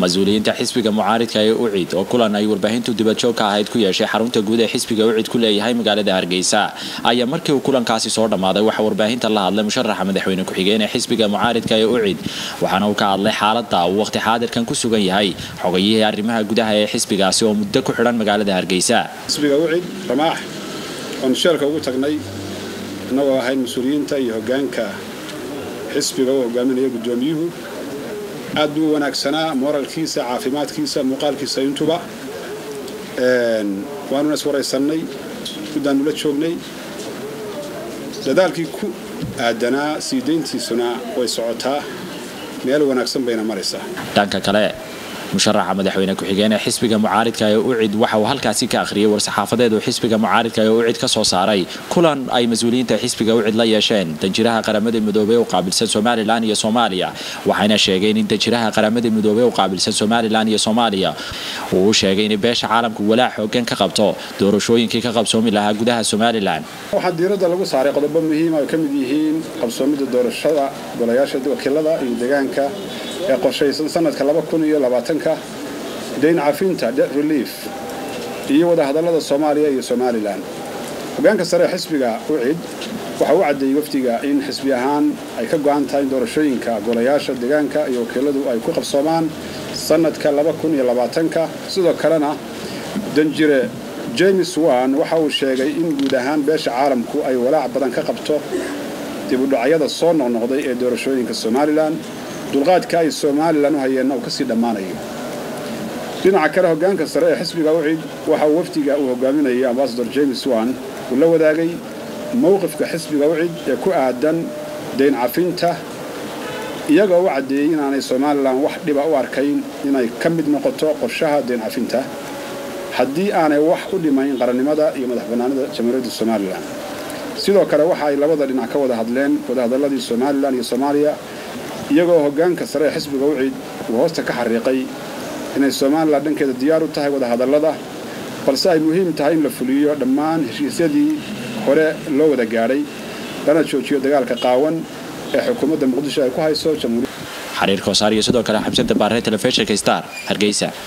mas-uuliyiinta xisbiga mucaaridka ee ucid oo kulan ay warbaahintu dibadjoog ka ahayd ku yeeshay xarunta guud ee xisbiga ucid ku leeyahay magaalada hargeysa ayaa markii uu kulankaasi soo dhammaaday waxaa warbaahinta la hadlay musharaxa madaxweyne ku-xigeen ee xisbiga mucaaridka ee ucid waxaana uu ka hadlay xaalada uu waqti xaadirkan ku sugan yahay xogayihii arrimaha gudaha ee xisbigaasi oo muddo ku xidhan magaalada hargeysa xisbiga ucid ramaax oonu sheelka ugu tagnay innagoo ahayd mas-uuliyiinta iyo hoggaanka xisbiga uu hogaaminaya guddoomiyuhu aad buu u wanaagsanaa mooralkiisa caafimaadkiisa muuqaalkiisa intuba waanuna iswaraysannay muddaannu la joognay dadaalkii ku aadanaa sii dayntiisuna way socotaa meel wanaagsan bayna maraysaa dhanka kale musharaxa madaxweyne ku-xigeen ee xisbiga mucaaridka ee ucid waxa uu halkaasi ka akhriyay war-saxaafadeed uu xisbiga mucaaridka ee ucid ka soo saaray kulan ay mas-uuliyiinta xisbiga ucid la yeesheen danjiraha qaramada midoobey u qaabilsan somalilan iyo soomaaliya waxayna sheegeen in danjiraha qaramada midoobey u qaabilsan somalilan iyo soomaaliya uu u sheegay inay beesha caalamku walaac xoogan ka qabto doorashooyinkii ka qabsoomi lahaa gudaha somalilan waxaa diiradda lagu saaray qodobo muhiima ay ka mid yihiin qabsoomidda doorashada golayaasha wakiilada iyo deegaanka ee qorshaysan sanadka ka dayn cafinta det relief iyo wadahadallada soomaaliya iyo somalilan hoggaanka sare ee xisbiga ucid waxa u caddeeyey wafdiga in xisbi ahaan ay ka go'an tahay in doorashooyinka golayaasha deegaanka iyo wakiiladu ay ku qabsoomaan sanadka ka sidoo kalena danjire james wan waxa uu sheegay in guud ahaan beesha caalamku ay walaac badan ka qabto dibudhacyada soo noqnoqday ee doorashooyinka somalilan dulqaadka ay somalilan u hayeenna uu ka sii dhammaanayo dhinaca kale hoggaanka sare ee xisbiga ucid waxa uu wafdiga uu hogaaminayay ambasador james wan uu la wadaagay mowqifka xisbiga ucid ee ku aadan dayn cafinta iyagoo u caddeeyey inaanay somalilan wax dhiba u arkayn inay ka mid noqoto qorshaha dayn cafinta haddii aanay wax u dhimayn qarannimada iyo madax bannaanida jamhuuriyadda somalilan sidoo kale waxa ay labada dhinac ka wada hadleen wadahadalladii somalilan iyo soomaaliya iyagoo hoggaanka sare ee xisbiga ucid uu hoosta ka xariiqay inay somalilan dhankeeda diyaar u tahay wadahadallada balse ay muhiim tahay in la fuliyo dhammaan heshiisyadii hore loo wada gaadhay lana joojiyo dagaalka qaawan ee xukuumadda muqdisho ay ku hayso jamhuuriya xariir koosaar iyo sidoo kale xamsada baaree telefishinka star hargeysa